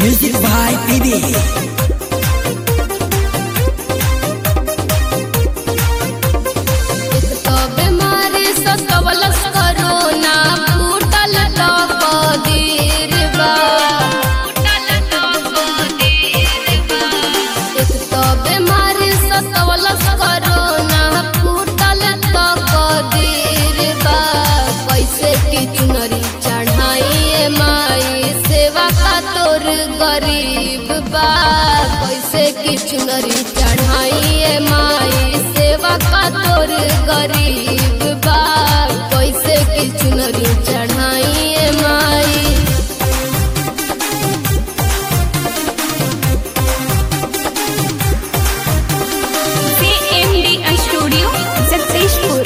Music by PB. तो बीमारी सतवलस करोना फूटल तो कदीर बा एक तो बीमारी सतवलस करोना फूटल तो कदीर बा कैसे की चुनरी चढ़ाई माई सेवा का तोर गरीब बा कैसे की चुनरी चढ़ाई माई सेवा का तोर गरीब बा कैसे की चुनरी चढ़ाई माई CMD Studio, Jagdishpur.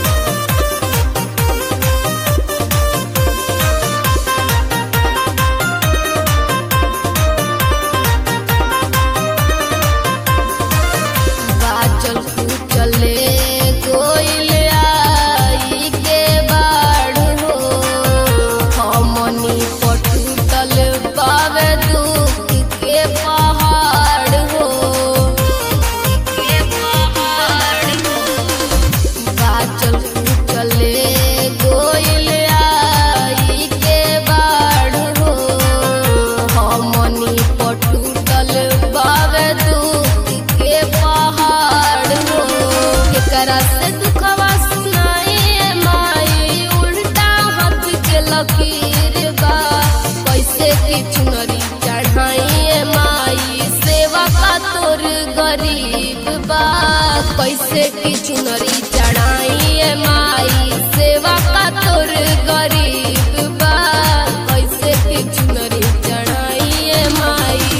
बाचल चले गोइल आई के बाढ़ हो हमनी पटुतल पावे दुख के पहाड़ हो के पहाड़ हो बाचल चले गोइल आई के बाढ़ हो हमनी पटुतल बावे दुख के पहाड़ हो एकरा से दुखवा सुनाए माई उल्टा हाथ के लकीर बा कैसे की चुनरी चढ़ाई माई सेवा का तोर गरीब बा कैसे की चुनरी चढ़ाई माई सेवा का तोर गरीब बा कैसे की चुनरी चढ़ाई माई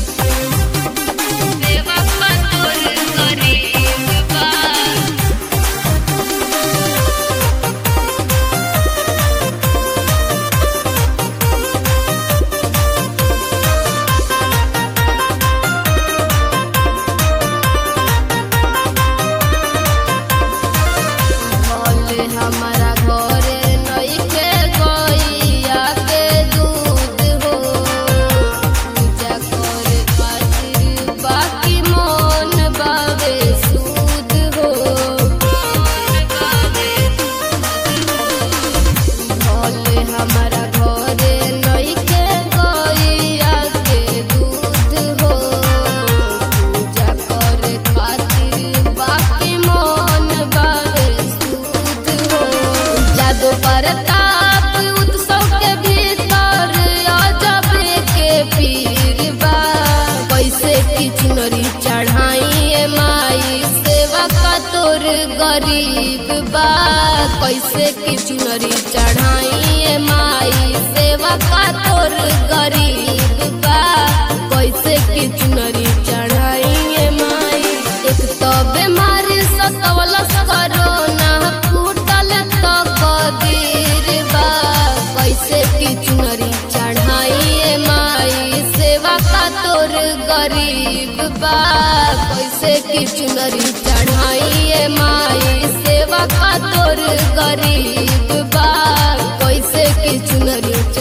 सेवा का तोर गरीब बा भोले हमारा घरे नइखे गइया के दूध हो पूजा करे खातिर बाकी मन बावे सूद हो भोले हमारा घरे नइखे गइया के दूध हो पूजा करे खातिर बाकी मन बावे सूद हो जादू प्रताप उत्सव के भीतर अजब के पीर बा कैसे की चुनरी चढ़ाई माई सेवा का तोर गरीब बा कैसे की चुनरी चढ़ाई माई सेवा का तोर गरीब बा कैसे की चुनरी चढ़ाई माई एक तो बीमारी सतवलस करोना फूटल तो कदीर बा कैसे की चुनरी चढ़ाई माई सेवा का तोर गरीब बा कैसे की चुनरी चढ़ाई माई सेवा का तोर गरीब बा कैसे की चुनरी